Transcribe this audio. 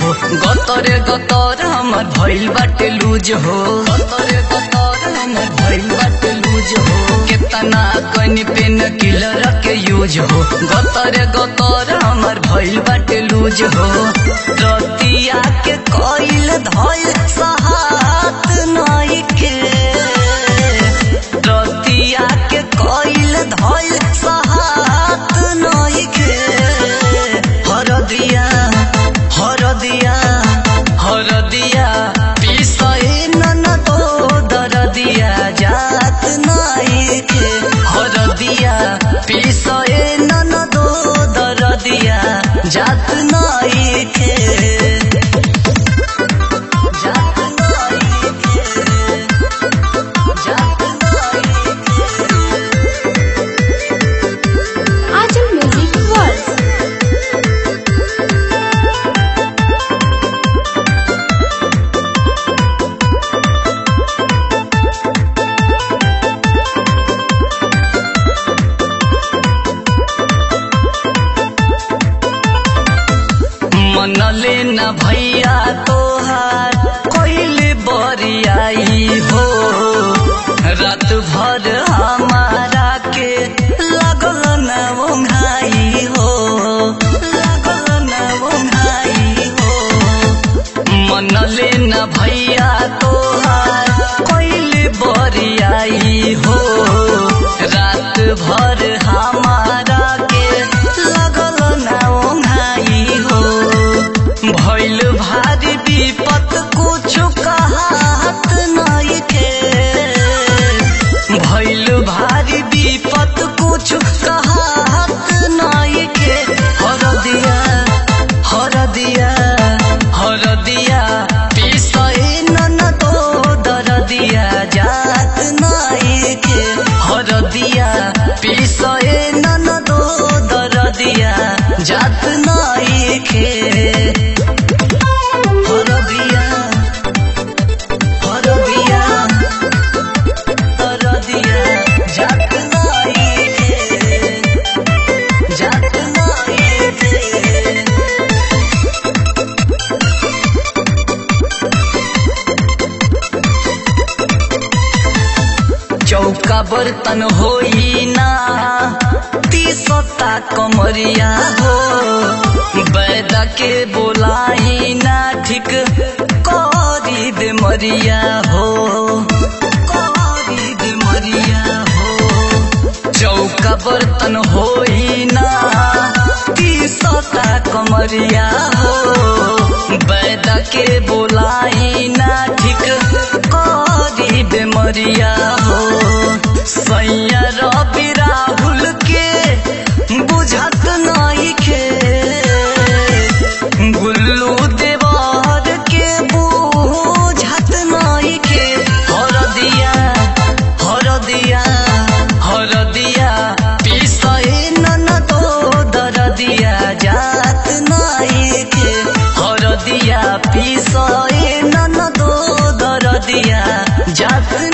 हो गतरे गतर हमर भइल बाटे लूज हो गतरे गतर हमर भइल बाटे लूज हो केतना कनि पेन किलर के यूज हो गतरे गतर हमर भइल बाटे लूज हो रतिया के कइल धइल सहात नई के रतिया के कइल धइल सहात नई के हरदिया हरदिया हरदिया पिसए नन तो दरदिया जात नई के हरदिया पिसए नन तो दरदिया जात नई के जात नई के जात नई Ajam Music World. मनले न भैया तोहार कोइले बरियाई हो रात भर हमारा के लगल न ओंघाई हो लगल न ओंघाई हो मनले न भैया तोहार कोइले बरियाई हो रात भर हमारा के लगल न ओंघाई हो भइल भारी विपत कुछ कहत नहीं के भइल भारी विपत कुछ कहत नहीं के हरदिया हरदिया हरदिया पिसए नन तो दरदिया जात नहीं के हरदिया पिसए नन तो दरदिया जात नहीं के हरदिया हरदिया हरदिया जात नहीं के जात नहीं के चौका बर्तन होई ना तीसता कमरिया हो बैदा के बोलाई ना ठीक करी दे मरिया हो करी दे मरिया हो चौका बर्तन होई ना तीसता कमरिया हो बैदा के बोलाई ना ठीक करी दे मरिया हो सैया रवि राहुल के बुझत नहीं के गुल्लू देवर के बुझत नहीं के हरदिया हरदिया हरदिया पिसए नन तो दरदिया जात नहीं के हरदिया पिसए नन तो दरदिया जात